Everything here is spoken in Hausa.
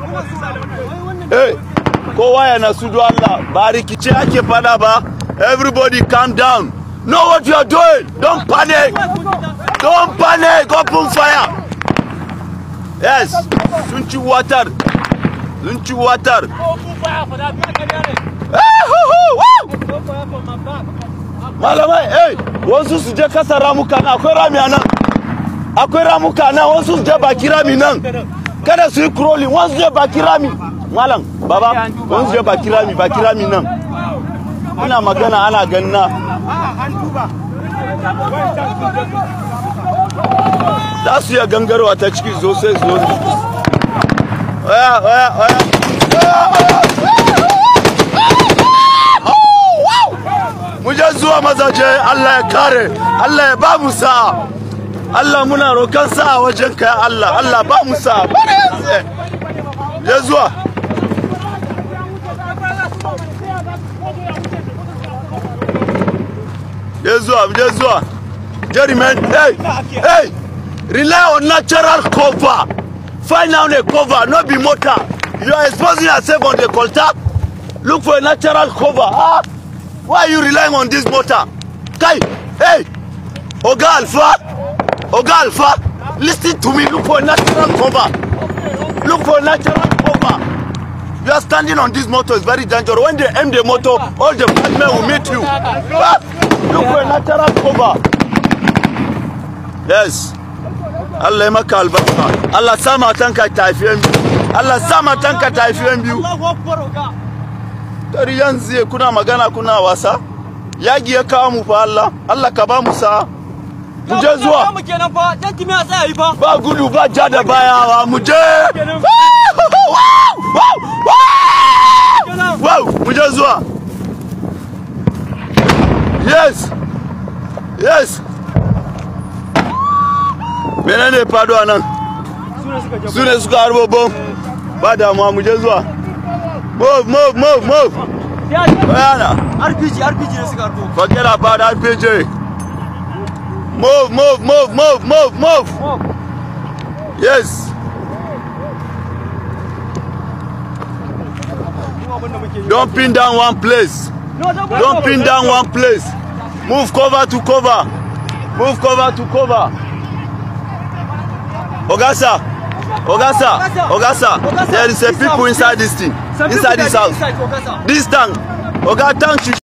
Hey, kowa ya nasu do Allah ba rikice ake fada ba. Everybody calm down. Know what you are doing. Don't panic. Don't panic. Open fire. Yes. Sun ci watar. Sun ci watar. Ah, hu, hu, woo! Malamai, hey, wasu su je kasa ramuka na akwai rami a nan. Akwai ramuka nan wasu su je baki rami nan. Kada su yi crawling, wasu su je baki rami. Malam, baba, wasu su je baki rami, baki rami nan. Ina magana ana ganna. Za su iya gangarwa ta ciki zo sai su zo. Oya, oya, oya. Oya, oya. mu je zuwa mazaje Allah ya kare Allah ya ba mu sa'a Allah muna roƙon sa'a wajen ka ya Allah Allah ba mu sa'a bare yanzu je zuwa je zuwa je zuwa Jerryman hey hey rely on natural cover find out a cover no be motor you are exposing yourself on the contact look for a natural cover ah why are you relying on this motor kai hey oga alfa oga alfa listen to me look for a natural cover look for a natural cover you are standing on this motor it's very dangerous when they aim the motor all the bad men will meet you ah, look for a natural cover yes Allah ya maka albarka Allah sa matanka ta haifi yan biyu Allah sa matanka ta haifi yan biyu Dari yanzu kuna magana kuna wasa yagi ya kawo mu fa Allah Allah ka ba mu sa mu je zuwa mu kenan fa dan kimi a tsaya yi fa ba gudu ba ja da bayawa mu je wow mu je zuwa yes yes menene fado a nan su ne suka harbo bom ba damuwa mu je zuwa move move move move bayana RPG RPG ne suka harbo forget about RPG move move move move move move yes don't pin down one place don't pin down one place move cover to cover move cover to cover ogasa ogasa ogasa there is a people inside this thing inside this house this tank oga tank should